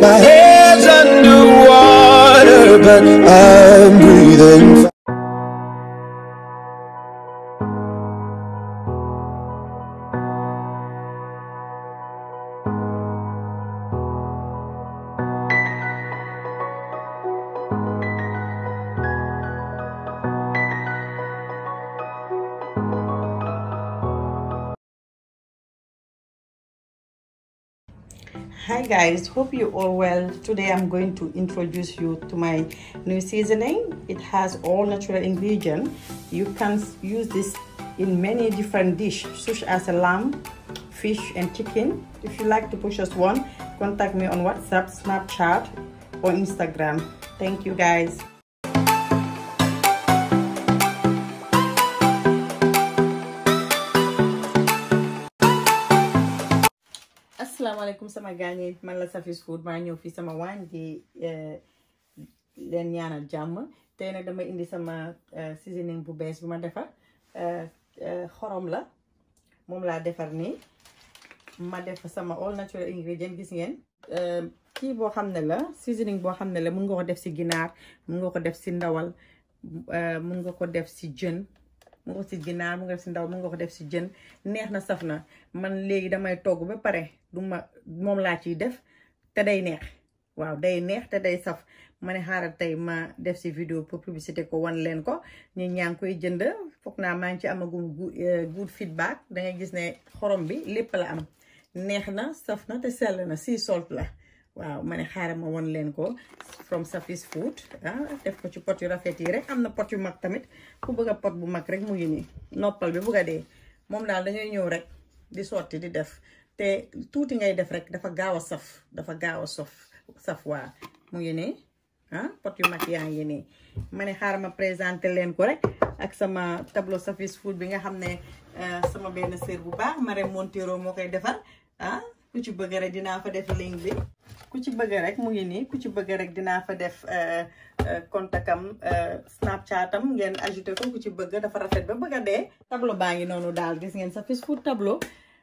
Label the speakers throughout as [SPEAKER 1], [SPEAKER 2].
[SPEAKER 1] My head's underwater, but I'm breathing.
[SPEAKER 2] Hi guys, hope you all well. Today I'm going to introduce you to my new seasoning. It has all natural ingredients. You can use this in many different dishes, such as a lamb, fish and chicken. If you like to purchase one, contact me on WhatsApp, Snapchat or Instagram. Thank you guys. asalaamaaleykum sama gaañee man la Safis Food maa ñëw fii sama waañ di leen ñaanal jàmm tey nag dama indi sama seasoning bu bees bu ma defar xorom la moom laa defar nii ma def sama all natural ingredient gis ngeen kii boo xam ne la seasoning boo xam ne la mun nga ko def si ginaar mun nga ko def si ndawal mun nga ko def si jën mun nga ko si ginaar mun nga def si ndaw mun nga ko def si jën neex na saf na man léegi damay togg ba pare du ma moom laa ciy def te day neex waaw day neex te day saf ma ne xaaral tey ma def si vidéo pour publicité ko wan leen ko ñu ñaa ngi koy jënd foog naa maa ngi ci amagum good feedback dangay gis ne xorom bi lépp la am neex na saf na te sell na si salt la waaw ma ne xaaral ma wan leen ko from Safis Food ah def ko ci pot yu rafet yi rek am na pot yu mag tamit ku bëgg a pot bu mag rek mu ngi nii noppal bi bëgg a dee moom daal dañuy ñëw rek di sotti di def te tuuti ngay def rek dafa gaaw a saf dafa gaaw a sof saf waa mu ngi nii ah pot yu mag yaa ngi nii ma ne xaaral ma présenté leen ko rek ak sama tableau Safis Food bi nga xam ne sama benn sœur bu baax Marème Montero moo koy defar ah ku ci bëgg rek dinaa fa def link bi ku ci bëgg rek mu ngi nii ku ci bëgg rek dinaa fa def kontakam snapchatam ngeen ajouté ko ku ci bëgg dafa rafet ba bëgg a dee tableau baa ngi noonu daal gis ngeen Safis Food tableau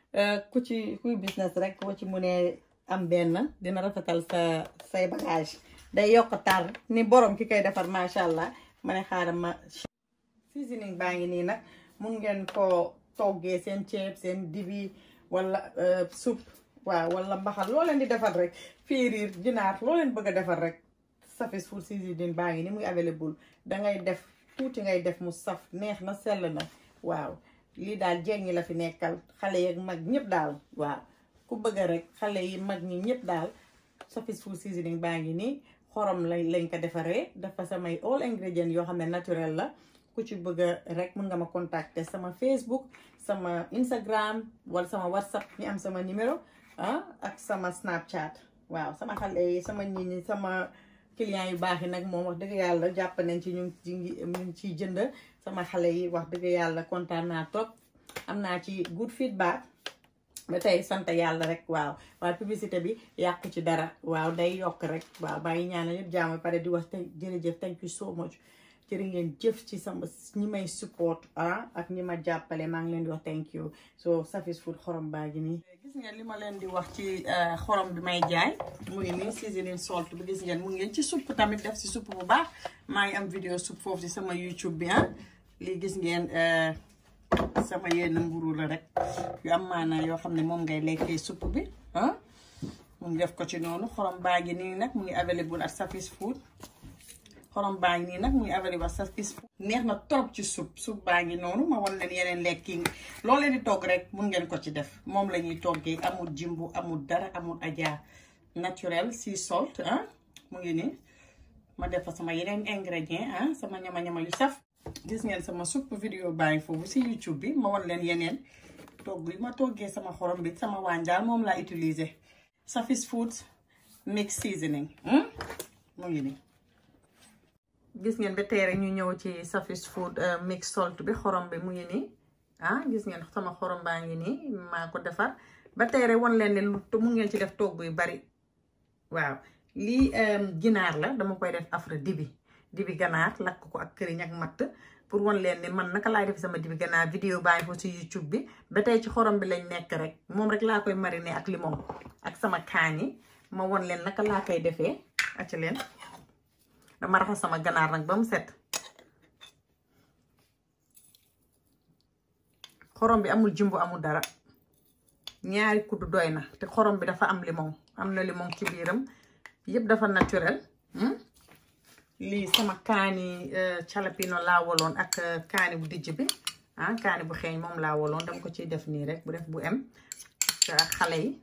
[SPEAKER 2] ku ci kuy business rek boo ci munee am benn dina rafetal sa say bagage day yokk tar ni borom ki koy defar macha allah ma ne xaaral ma seasoning baa ngi nii nag mun ngeen ko toggee seen ceeb seen dibi wala soupe waaw wala mbaxal loo leen di defar rek fiiriir ginaar loo leen bëgg a defar rek Safis Food seasoning baa ngi ni muy available dangay def tuuti ngay def mu saf neex na sell na waaw lii daal jeeg ñi la fi nekkal xale yeeg mag ñëpp daal waaw ku bëgg rek xale yi mag ñi ñëpp daal Safis Food seasoning baa ngi nii xorom lañ lañ ko defaree dafa samay all ingredient yoo xam ne naturel la ku ci bëgg rek mun nga ma contacter sama Facebook sama Instagram wala sama WhatsApp ñi am sama numéro ah ak sama Snapchat waaw sama xale yi sama nit ñi sama client yu baax yi nag moom wax dëgg yàlla jàpp nañ ci ñu ngi ñu ngi ciy jënd sama xale yi wax dëgg yàlla kontaan naa trop am naa ci good feedback ba tey sant yàlla rek waaw waaye publicité bi yàqu ci dara waaw day yokk rek waaw bàyyi ñaanal yëpp jaam pare di wax tey jërëjëf thank you so much jërë ngeen jëf ci sama ñi may support ah ak ñi ma jàppale maa ngi leen di wax thank you so Safis Food xorom baa ngi nii gis ngeen li ma leen di wax ci xorom bi may jaay mu ngi nii seasoning salt bi gis ngeen mu ngeen ci supp tamit def si supp bu baax maa ngi am vidéo supp foofu ci sama YouTube bi ah lii gis ngeen sama yenn mburu la rek yu am maanaa yoo xam ne moom ngay lekkee supp bi ah mu ngi def ko ci noonu xorom baa ngi nii nag mu ngi available ak Safis Food xorom baa ngi nii nag muy available Safis Food neex na trop ci sup sup baa ngi noonu ma wan leen yeneen lekki loo leen di togg rek mun ngeen ko ci def moom la ñuy toggee amul jimbu amul dara amul aja naturel sea salt ah mu ngi nii ma def fa sama yeneen ingrédient ah sama ñama-ñama yu saf gis ngeen sama supp vidéo baa ngi foofu si YouTube bi ma wan leen yeneen togg yi ma toggee sama xorom bi sama waañ daal moom laa utiliser Safis Food mix seasoning mu ngi nii gis ngeen ba tey rek ñu ñëw ci Safis Food mix salt bi xorom bi mu ngi nii ah gis ngeen sama xorom baa ngi nii maa ko defar ba tey rek wan leen ne lu mu ngeen ci def togg yu bari waaw lii ginaar la dama koy def afra dibi dibi ganaar lakk ko ak këriñ ak matt pour wan leen ne man naka laay def sama dibi ganaar vidéo baa ngi foofu ci YouTube bi ba tey ci xorom bi lañ nekk rek moom rek laa koy mariner ak limon ak sama kaani ma won leen naka laa koy defee acca leen dama raxas sama ganaar nag ba mu set xorom bi amul jumbo amul dara ñaari kuddu doy na te xorom bi dafa am limon am na limon ci biiram yëpp dafa naturel lii sama kaani calapino laa woloon ak kaani bu dijj bi ah kaani bu xeeñ moom laa woloon dama ko ciy def nii rek bu def bu em ak xale yi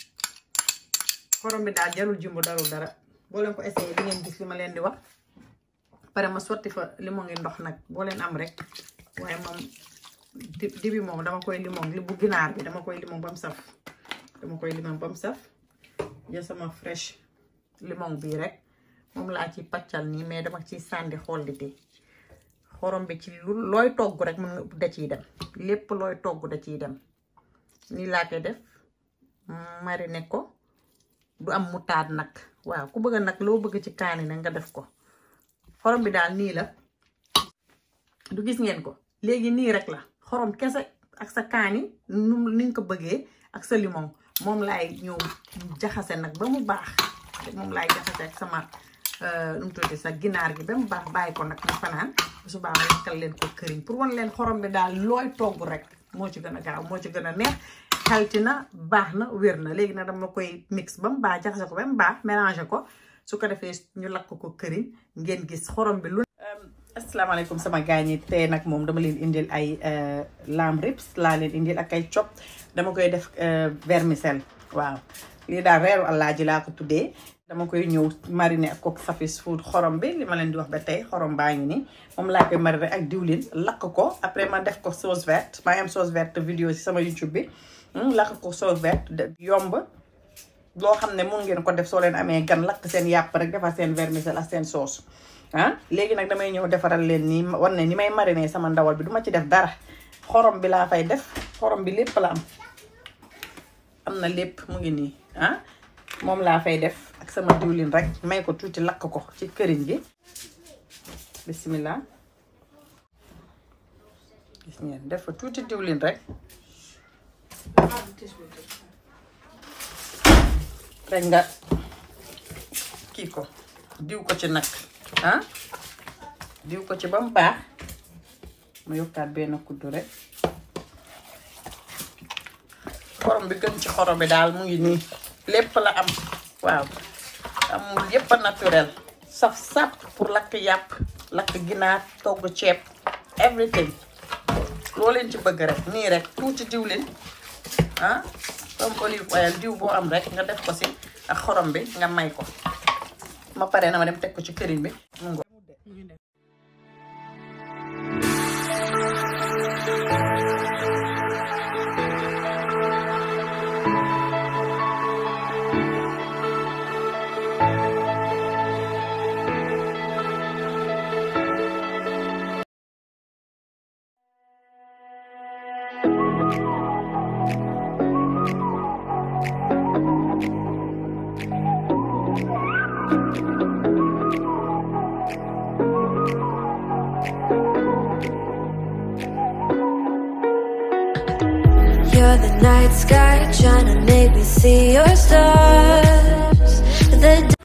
[SPEAKER 2] xorom bi daal jarul jumbo darul dara boo leen ko essayé di ngeen gis li ma leen di wax pare ma sotti fa limon ngi ndox nag boo leen am rek waaye moom di dibi moom dama koy limon li bu ginaar bi dama koy limon ba mu saf dama koy limon ba mu saf jël sama fresh limon bii rek moom laa ci paccal nii mais dama ciy sànni xollite xorom bi ci lu looy togg rek mën nga da ciy dem lépp looy togg da ciy dem nii laa koy def mariner ko du am mutaat nag waaw ku bëgg nag loo bëgg ci kaani nag nga def ko xorom bi daal nii la du gis ngeen ko léegi nii rek la xorom kese ak sa kaani nu ni nga ko bëggee ak sa limon moom laay ñëw jaxase nag ba mu baax moom laay jaxase ak sama nu mu tuddati sa ginaar gi ba mu baax bàyyi ko nag mu fanaan subaa ma lakkal leen ko këriñ pour wan leen xorom bi daal looy togg rek moo ci gën a gaaw moo ci gën a neex xalti na baax na wér na léegi nag dama koy mix ba mu baax jaxase ko ba mu baax mélangé ko su ko defee ñu lakk ko këriñ ngeen gis xorom bi lu asalaamaaleykum sama gaañ yi tey nag moom dama leen indil ay lamb ribs laa leen indil ak ay chop dama koy def vermicelle waaw lii daal reeru àllaaji laa ko tuddee dama koy ñëw mariner ak kook safis food xorom bi li ma leen di wax ba tey xorom baa ngi nii moom laa koy mariner ak diwlin lakk ko après ma def ko sauce verte maa ngi am sauce verte vidéo ci sama youtube bi lakk ko sauce verte yomb loo xam ne mun ngeen ko def soo leen amee gan lakk seen yàpp rek defar seen vermicelle ak seen sauce ah léegi nag damay ñëw defaral leen nii war ne ni may mariner sama ndawal bi duma ci def dara xorom bi laa fay def xorom bi lépp la am am na lépp mu ngi nii ah moom laa fay def ak sama diwlin rek may ko tuuti lakk ko ci këriñ gi bismillah gis ngeen def fa tuuti diwlin rek rek nga kii ko diw ko ci nag ah diw ko ci ba mu baax ma yokkaat benn kuddu rek xorom bi gën ci xorom bi daal mu ngi nii lépp la am waaw amul yépp a naturel saf sap pour lakk yàpp lakk ginaar togg ceeb everything loo leen ci bëgg rek nii rek tuuti diwlin ah comme olive oil diw boo am rek nga def ko si ak xorom bi nga may ko ma pare na ma dem teg ko ci këriñ bi mu ngo
[SPEAKER 3] You're the night sky trying to make me see your stars. The